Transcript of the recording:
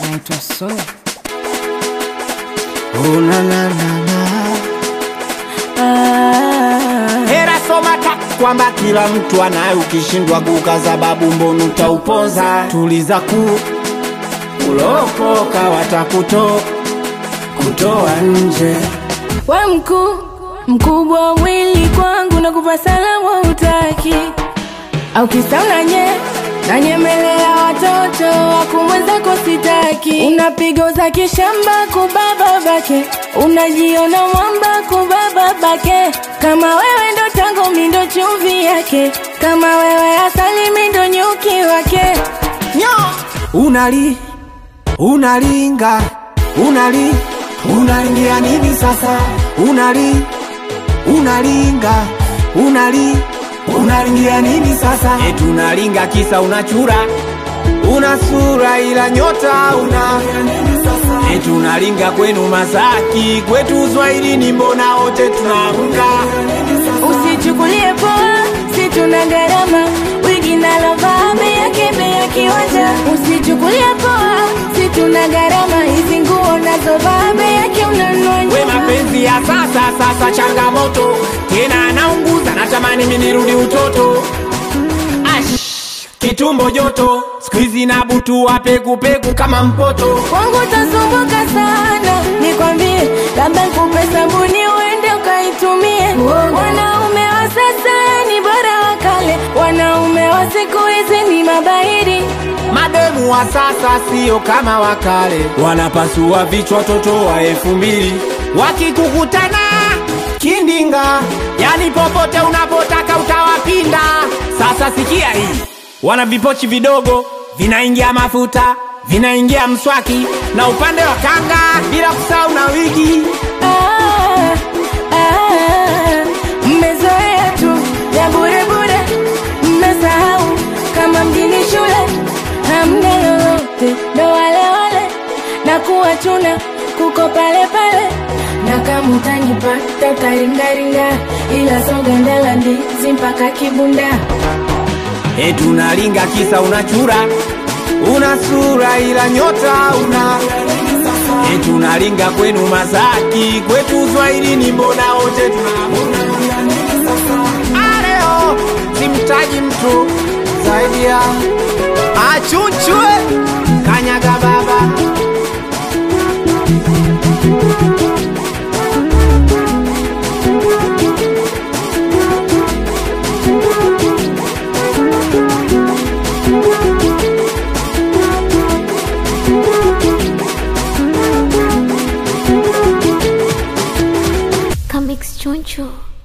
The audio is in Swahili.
naitwa so Oh, na, na, na, na. Hera soma ta kwamba kila mtu anaye, ukishindwa kuka sababu mbonu utauponza. Tuliza ku ulopoka watakuto kutoa nje. we mkuu mkubwa wa mwili kwangu na kupa salamu utaki au kisa unanye nanyemelea watoto wakumwezako sitaki unapiga za kishamba kubaba bake unajiona mwamba kubaba bake kama wewe ndo tango mindo chumvi yake kama wewe asali mindo nyuki wake Nyo! Unali unalinga unali unalingia nini sasa? Unali unalinga unali unalingia nini sasa? Eti unalinga kisa unachura una sura ila nyota una eti unalinga kwenu Masaki kwetu Uswahilini mbona wote tunaruka usichukulie poa si tuna gharama wigi nalovaa bei yake bei ya kiwanja usichukulie poa si tuna gharama hizi nguo nazovaa bei yake unanunua we nyuma. mapenzi ya sasa sasa changamoto tena anaunguza natamani minirudi utoto Ash, kitumbo joto skuizi na butu wa pekupeku kama mpoto kwangu utasumbuka sana nikwambie labda nikupe sabuni uende ukaitumie wanaume wa sasa ni bora wa kale wanaume wa siku hizi ni mabairi mademu wa sasa sio kama wakale wanapasua vichwa toto wa elfu mbili wakikukutana kindinga yani popote unapotaka utawapinda sasa sikia hii wana vipochi vidogo vinaingia mafuta vinaingia mswaki na upande wa kanga bila kusahau na wigi Ah, ah, mmezoea tu ya burebure mmesahau kama mjini shule hamna lolote ndo wale wale na kuwa chuna kuko pale pale na kama utanipata utaringaringa ila sogandela ndizi mpaka kibunda eti unalinga kisa unachura una sura ila nyota una eti unalinga kwenu Masaki kwetu Uswahilini mbona wote tunabuna areo simtaji mtu zaidi ya achuchwe kanyaga baba Comics Choncho.